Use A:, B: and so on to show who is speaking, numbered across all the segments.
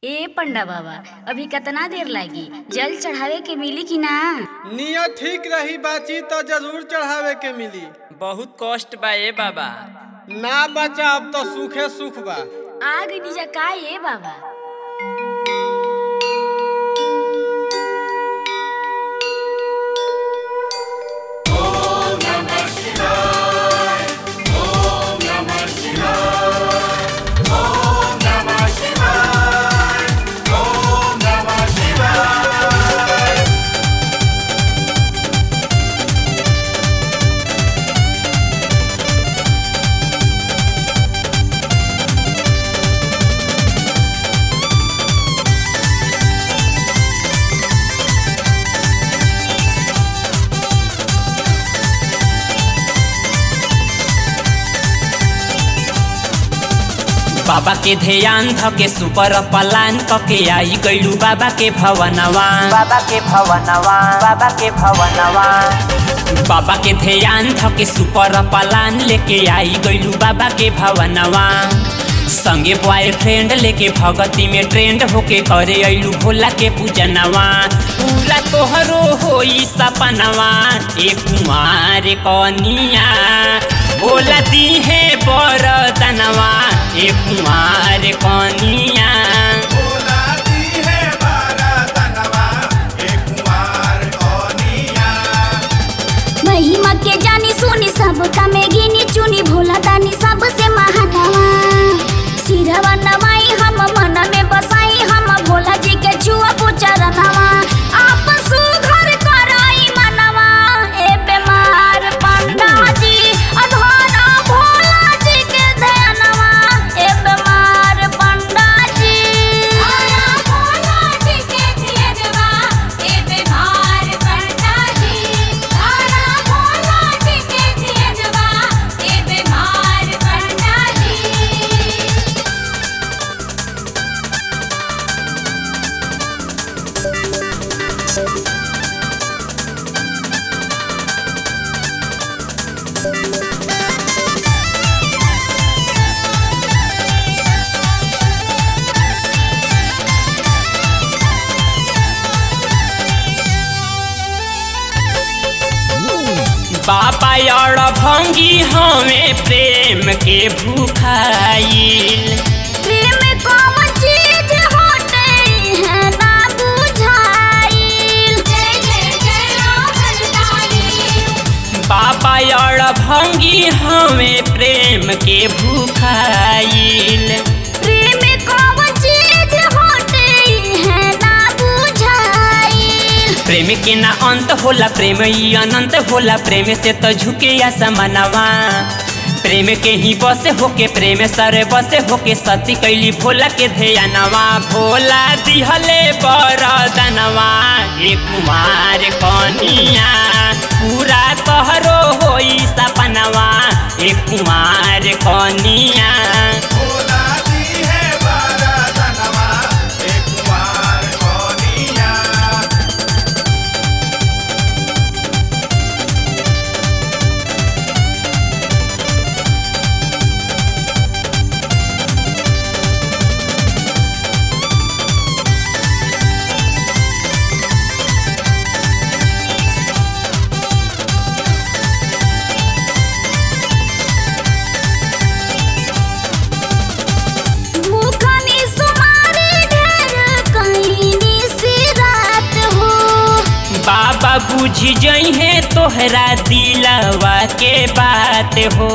A: ए पंडा बाबा अभी कितना देर लागी जल चढ़ावे के मिली कि ना
B: नियत ठीक रही बाची तो जरूर चढ़ावे के मिली
C: बहुत कष्ट बा ए बाबा
B: ना बचा अब तो सुखे सुख बा
A: आ गई जा का ए बाबा
C: बाबा के ध्यान धके सुपर पलान कके आई गइलू बाबा के भवनवा बाबा के भवनवा बाबा के भवनवा बाबा के ध्यान धके सुपर पलान लेके आई गइलू बाबा के भवनवा संगे बॉयफ्रेंड लेके भगती में ट्रेंड होके करे अइलू भोला के पूजनवा पूरा तोहरो होई सपनवा ए कुमार कनिया भोला दी है बरदनवा ए कुमार कनिया
D: महिमा के जानी सुनी सब कमे गिनी चुनी भोला दानी सबसे महानवा सिरवा नवाई हम मन में बसाई हम भोला जी के छुआ पुचरनवा आप सुघर कराई मनवा ए बेमार पंडा जी अधोरा भोला जी के ध्यानवा ए बेमार पंडा जी भोला जी के ध्यानवा ए बेमार पंडा जी तारा भोला जी के ध्यानवा ए बेमार पंडा जी
C: बाबा और भंगी हमें प्रेम के भूखाइल
D: प्रेम कौन चीज होते है ना बुझाइल जय जय जय राम
C: बाबा और भंगी हमें प्रेम के भूखाइल
D: प्रेम कौन चीज होते है ना बुझाइल
C: प्रेम के ना अंत होला प्रेम ही अनंत होला प्रेम से तो झुके या समनवा प्रेम के ही बसे होके प्रेम सरे बसे होके सती कैली भोला के ध्यानवा भोला दिहले बरदनवा ए कुमार कनिया पूरा तोहरो होई सपनवा ए कुमार कनिया
D: भूखनी सुमारी ढेर कहीं सी रात हो
C: बाबा बुझ जइहे तोहरा दिलवा के बात हो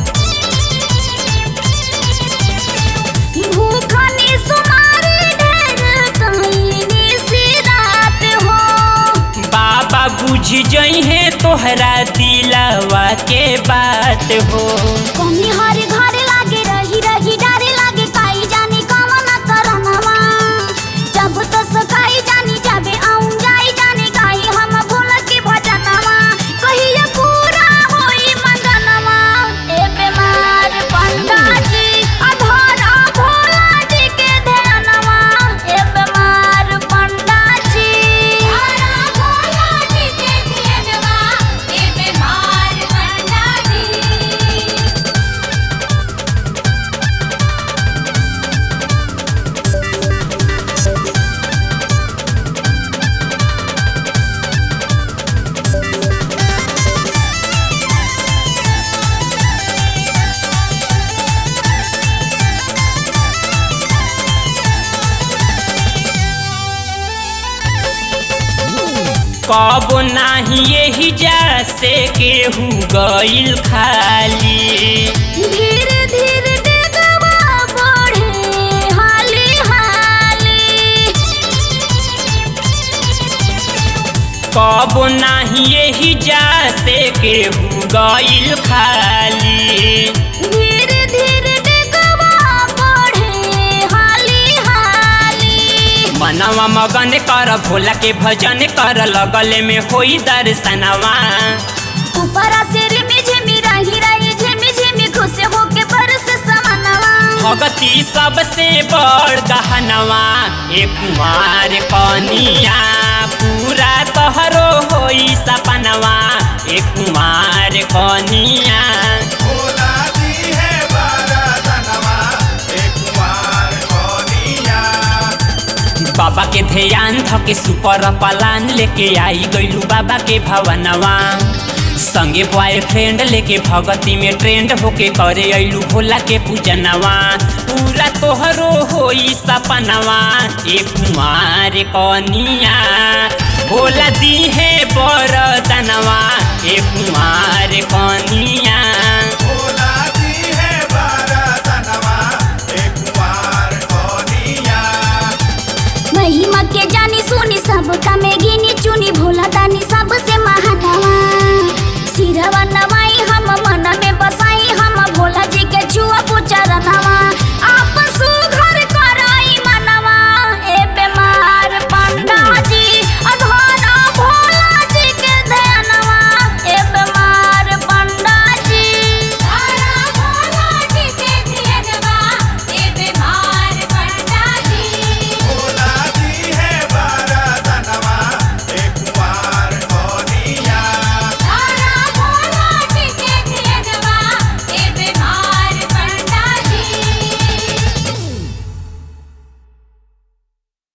D: भूखनी सुमारी ढेर कहीं सी रात हो
C: बाबा बुझ जइहे तोहरा दिलवा के बात हो
D: कमी हर घर लागे रही रही डरे लागे काई जानी कवन करनवा जब तो सकाई जानी जाबे आऊं जाई जानी गाई हम भूल के भजनवा कहिया पूरा होई मंगनवा ए बेमार पंडा जी अधोरा भोला जी के ध्यानवा ए बेमार पंडा जी अधोरा भोला जी के ध्यानवा ए बेमार पंडा जी
C: कब नाही यही जा से केहू गइल खाली
D: धीरे धीरे डेगवा बढ़े हाली हाली
C: कब नाही यही जा से केहू गइल खाली
D: धीरे धीरे डेगवा बढ़े हाली हाली
C: मनवा मगन कर भोला के भजन कर लगले में होई दर्शनवा
D: ऊपरा से रिमी झिमी राही राही झिमी झिमी खुश होके बरस समानवा
C: भगती सबसे बड़ गहनवा एक कुमार कनिया पूरा तोहरो होई सपनवा एक कुमार कनिया
E: भोला दी है बरदनवा एक कुमार कोनिया
C: बाबा के ध्यान धके सुपर पलान लेके आई गइलू बाबा के भवनवा संगे बॉयफ्रेंड लेके भगती में ट्रेंड होके करे अइलू भोला के पूजनवा पूरा तोहरो होई सपनवा एक कुमार कनिया भोला दी है बरदनवा एक कुमार कनिया
E: भोला दी है बरदनवा एक कुमार कोनिया
D: महिमा के जानी सुनी सब का में गिनी चुनी